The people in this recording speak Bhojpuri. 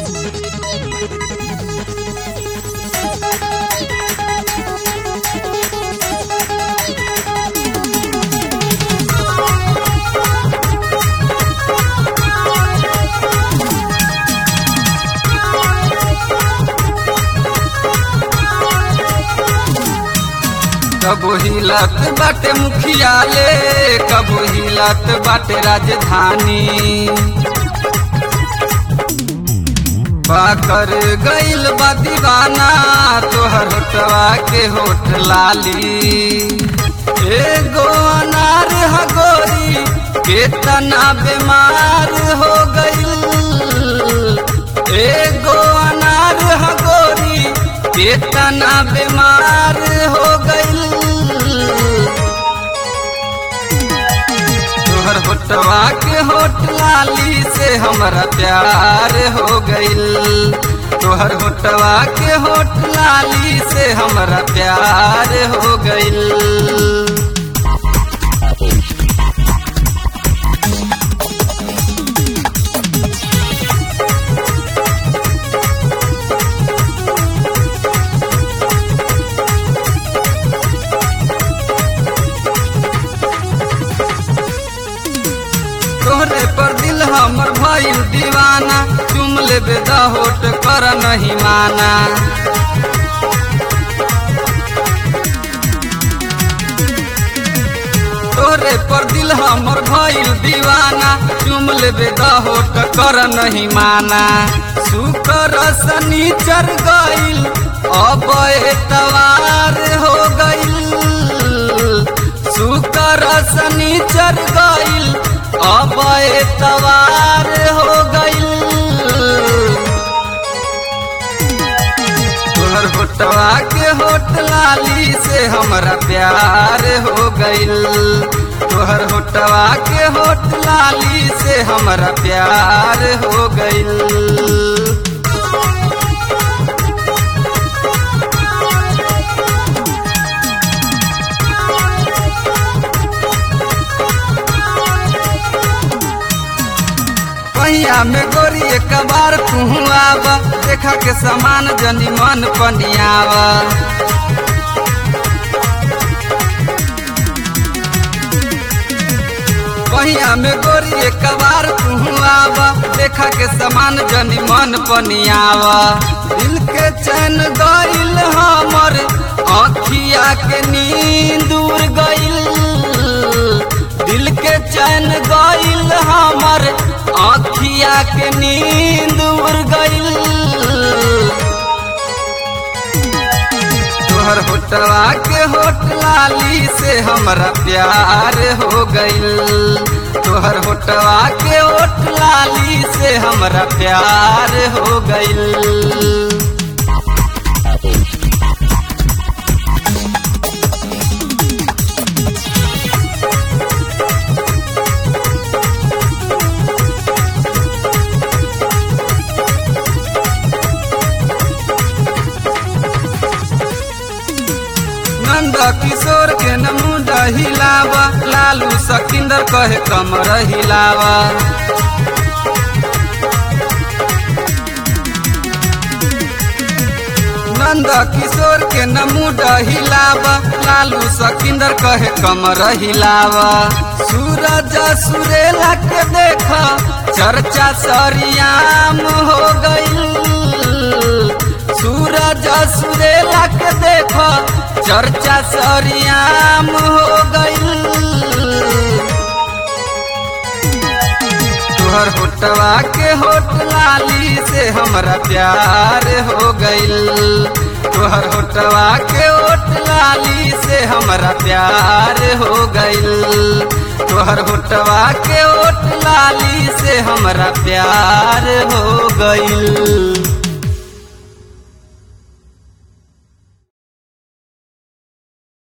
कबो हिलत बाटे मुखियाले कबो हिलत बाटे राजधानी बाकर गइल बा दीवाना तोहर होटवा के होठ लाली एगो अनार हगोरी केतना बीमार हो गइल एगो अनार हगोरी केतना बीमार हो गइल तोहर होटवा के होट लाली से हमरा प्यार हो गइल तोहर होटवा के होट लाली से हमरा प्यार हो गइल तोहरे पर दिल हमर भइल दीवाना चुम लेबे द होट कर नहीं माना तोहरे पर दिल हमर भइल दीवाना चुम लेबे द होट कर नहीं माना शुकर शनिचर गइल अब एतवार हो गइल शुकर शनिचर गइल अब एतवार हो गइल तोहर होटवा के होट लाली से हमरा प्यार हो गइल तोहर होटवा के होट लाली से हमरा प्यार हो गइल पहिया में गोरी एक बार तू आवा देखा के समान जनी मन पनियावा पहिया में गोरी एक बार तू आवा देखा के समान जनी मन पनियावा दिल के चैन गइल हमर अखिया के नींद उड़ गइल दिल के चैन गइल हमर आखिया के नींद उड़ गइल तोहर होटवा के होट लाली से हमरा प्यार हो गइल तोहर होटवा के होट लाली से हमरा प्यार हो गइल नंद किशोर के नमुदा हिलावा लालू सकिंदर कहे कमर हिलावा नंद किशोर के नमुदा हिलावा लालू सकिंदर कहे कमर हिलावा सूरज सुरेला के देखा चर्चा सरियाम हो गइल सूरज सुरेला के देखो चर्चा सरियाम हो गइल तोहर होटवा के होट लाली से हमरा प्यार हो गइल तोहर होटवा के होट लाली से हमरा प्यार हो गइल तोहर होटवा के होट लाली से हमरा प्यार हो गइल